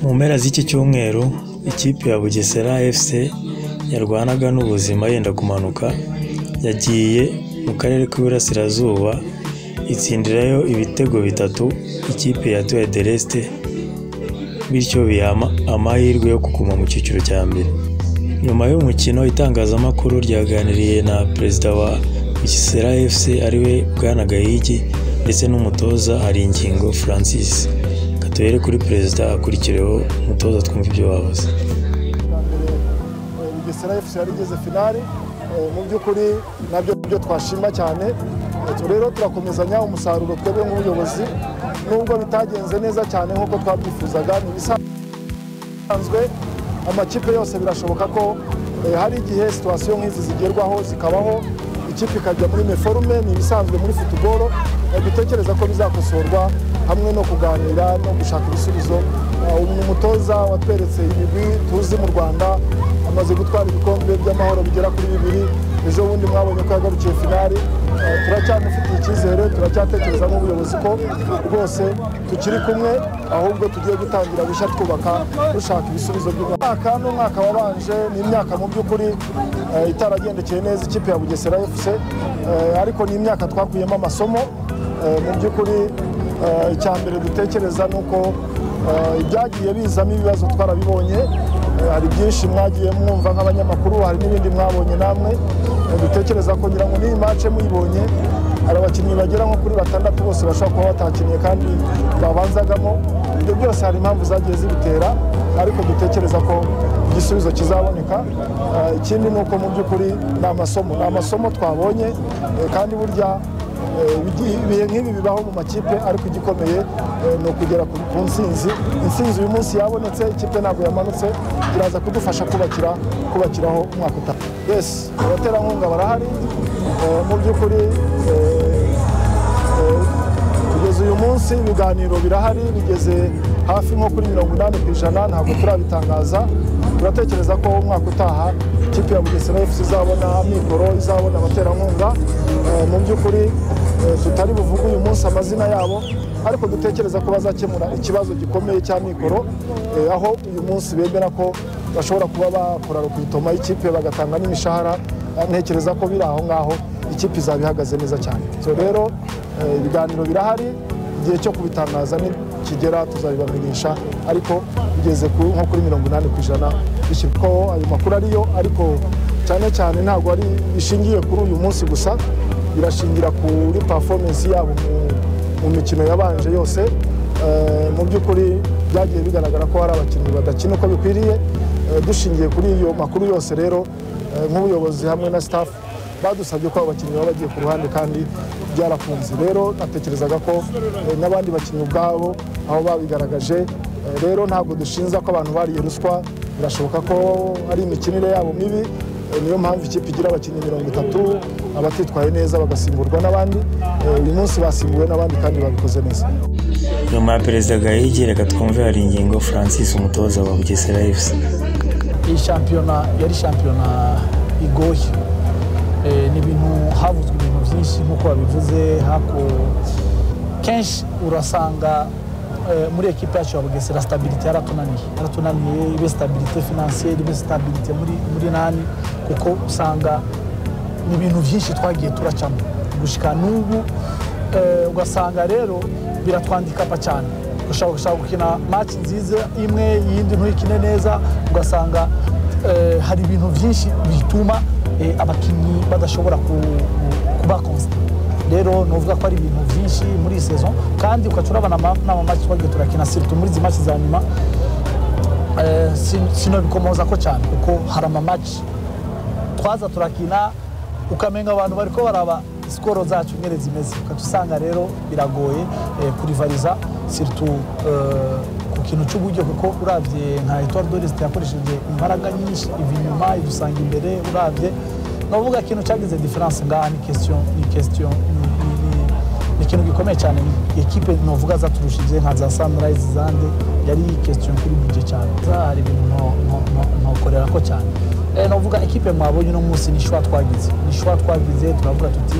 Mu mpera z'iki cyumweru, ikipe ya Bugesera FC yarwanaga n'ubuzima yenda kumanuka, yagiye mu Karere k'Iburasirazuba itsindirayo ibitego bitatu ikipe ya Etoile de L'Est, bityo biha amahirwe yo kuguma mu cyiciro cya mbere. Nyuma y'umukino itangazamakuru ryaganiriye na Perezida wa Bugesera FC ariwe Bwana Gahigi ndetse n'umutoza Haringingo Francis. Reka duhere kuri Perezida akurikireho umutoza twumve ibyo bavuze. bugesera efusi yari igeze finali Eh, mu by'ukuri nabyo byo twashima cyane Eh, tu- rero turakomezanya umusaruro twebwe nk'ubuyobozi nubwo bitagenze neza cyane nk'uko twabyifuzaga ni ibisanzwe amakipe yose birashoboka ko eh, hari igihe situwasiyo nk'izi zigerwaho zikabaho ikipe ikajya muri meforume ni ibisanzwe muri futuboro Eh, dutekereza ko bizakosorwa hamwe no kuganira no gushaka ibisubizo Ah, uyu mutoza watweretse ibigwi tuzi mu rwanda amaze gutwara ibikombe by'amahoro bigera kuri bibiri ejo bundi mwabonye ko yagarukiye finali Eh, turacyamufitiye icyizere turacyatekereza nk'ubuyobozi ko rwose tukiri kumwe ahubwo tugiye gutangira gushya twubaka dushaka ibisubizo by'umwaka n'umwaka wabanje ni imyaka mu by'ukuri eh, itaragendekeye neza ikipe ya bugesera fc Eh, ariko ni imyaka twakuyemo amasomo Eh, mu by'ukuri eh, icya mbere dutekereza ni uko eh, ibyagiye bizamo ibibazo twarabibonye Eh, hari byinshi mwagiye mwumva nk'abanyamakuru hari n'ibindi mwabonye namwe Eh, dutekereza ko ngira ngo n'iyi mace muyibonye hari abakinnyi bagera nko kuri batandatu bose bashobora kuba batakiniye kandi babanzagamo ibyo byose hari impamvu zagiye zibitera ariko dutekereza ko igisubizo kizaboneka Eh, ikindi ni uko mu by'ukuri ni amasomo ni amasomo twabonye eh, kandi burya Eh, ibi- ibihe nk'ibi bibaho mu makipe ariko igikomeye eh, ni ukugera ku ku nsinzi insinzi uyu munsi yabonetse ikipe ntabwo yamanutse iraza kudufasha kubakira kubakiraho umwaka utaha yes abaterankunga barahari eh, mu by'ukuri eh, eh, kugeza uyu munsi ibiganiro birahari bigeze hafi nko kuri mirongo inani ku ijana ntabwo turabitangaza turatekereza ko umwaka utaha ikipe ya bugesera fc izabona amikoro izabona abaterankunga Eh, mu by'ukuri eh, tutari buvuge uyu munsi amazina yabo ariko dutekereza ko bazakemura ikibazo gikomeye cya mikoro eh, aho uyu munsi bemera ko bashobora kuba bakora rukitoma y'ikipe bagatanga n'imishahara Eh, ntekereza ko biri aho ngaho ikipe izaba ihagaze neza cyane so rero eh, ibiganiro birahari igihe cyo kubitangaza nikigera tuzabibamenyesha ariko bigeze ku- nko kuri mirongo inani ku ijana bishyirwaho ayo makuru ariyo ariko cyane cyane ntabwo ari bishingiye kuri uyu munsi gusa birashingira kuri performance yabo mu- mu mikino yabanje yose Eh, mu by'ukuri byagiye bigaragara ko hari abakinnyi badakina uko bikwiriye Eh, dushingiye kuri iyo makuru yose rero eh, nk'ubuyobozi hamwe na staff badusabye ko abo bakinnyi baba bagiye ku ruhande kandi byarafunze rero natekerezaga ko eh, n'abandi bakinnyi ubwabo aho babigaragaje Eh, rero ntabwo dushinza ko abantu bariye ruswa birashoboka ko ari imikinire yabo mibi Eh, niyo mpamvu ikipe igira abakinnyi mirongo itatu abatitwaye neza bagasimburwa n'abandi Eh, uyu munsi basimbuwe n'abandi kandi babikoze neza Nyuma ya Perezida Gahigi reka twumve Haringingo Francis umutoza wa Bugesera FC. iyi shampiyona yari shampiyona igoye Eh, ni ibintu havuzwe ibintu byinshi nk'uko babivuze hako kenshi urasanga eh, muri ekipe yacu ya bugesera sitabiriti yaratunaniye yaratunaniye ibe sitabiriti finansiyeri ibe sitabiriti muri, muri nani kuko usanga ni ibintu byinshi twagiye turacamo gushyika n'ubu eh, ugasanga rero biratwandika pa cyane ushobora gushaka gukina match nziza imwe iyindi ntuyikine neza ugasanga eh, hari ibintu byinshi bituma eh, abakinnyi badashobora ku- ku- kuba constant rero nuvuga ko ari ibintu byinshi muri iyi saison kandi ukaca urabona ama- n'amamaci twagiye turakina siritu muri izi maci za nyuma eh, sin- sinobikomoza ko cyane kuko hari amamaci twaza turakina ukamenga abantu bari ko baraba sikoro zacu nyine zimeze ukajya usanga rero biragoye eh, kurivariza siritu eh, ku kintu cy'uburyo kuko urabye nka etuwari dorisite yakoresheje imbaraga nyinshi iva inyuma idusanga imbere urabye ni ukuvuga ikintu cyagize diferanse ngaha ni kesitiyo ni kesitiyo ni- ni- ni- ni ikintu gikomeye cyane ni ekipe novuga zaturushije nka za sanirayizi zande yari kesitiyo kuri buje cyane Za hari ibintu nto- nto- nto- ntokorera ko cyane Eh, novuga ekipe mwabonye uno munsi ni shuwa twagize ni shuwa twagize turavuga tuti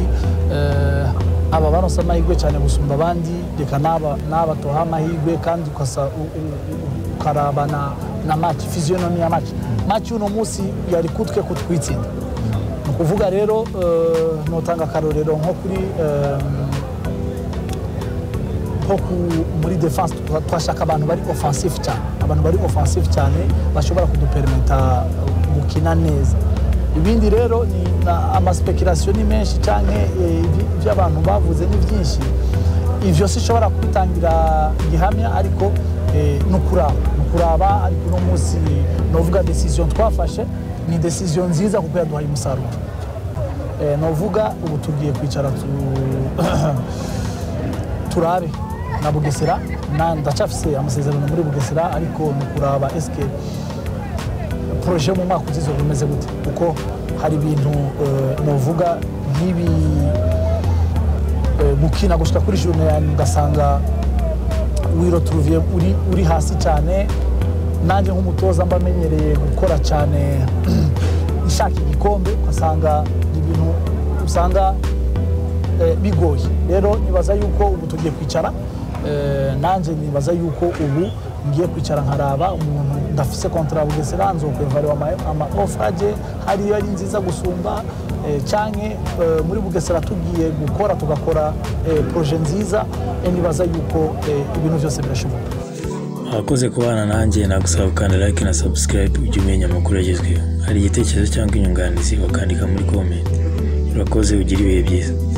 eh, aba baronse amahirwe cyane gusumba abandi reka n'aba n'aba tubaha amahirwe kandi ukasa u- u- u- tukaraba na, na maci fiziyonomi ya maci maci uno munsi yari kutwe ko twitsinda ni ukuvuga rero eh, notanga akarorero nko kuri eh, nko ku- muri defense twa- twashaka abantu bari offensive cyane abantu bari offensive cyane bashobora kuduperimeta gukina neza ibindi rero ni na- amaspekirasiyo ni menshi cyane ibyo abantu bavuze ni byinshi ivyo sinshobora kubitangira gihamya ariko eh, ni ukuraba ni ukuraba ariko uno munsi novuga decision twafashe ni decision nziza kuko yaduhaye umusaruro Eh, novuga ubu tugiye kwicara tu- turabe na bugesera na ndacyafise amasezerano muri bugesera ariko ni ukuraba esike poroje mu mwaka uzizo bimeze gute kuko hari ibintu eh, novuga nk'ibi eh, gukina gushika kuri jone yani ugasanga wiroturuviye uri, uri hasi cyane nanjye nk'umutoza mba amenyereye gukora cyane nshaka igikombe ugasanga ni ibintu usanga eh, bigoye rero nibaza yuko ubu tugiye kwicara eh, nanjye nibaza yuko ubu ngiye kwicara nkaraba umuntu ndafise kontara bugesera nzokwevariwa amaofa aje hariyo ari nziza gusumba eh, canke eh, muri bugesera tugiye gukora tugakora eh, proje nziza eh, nibaza yuko eh, ibintu byose birashoboka Abakoze kubana nanjye nagusaba gukanda like na subscribe ujye umenya amakuru agezweho. Hari igitekerezo cyangwa inyunganizi wakandika muri comment. Urakoze ugire ibihe byiza.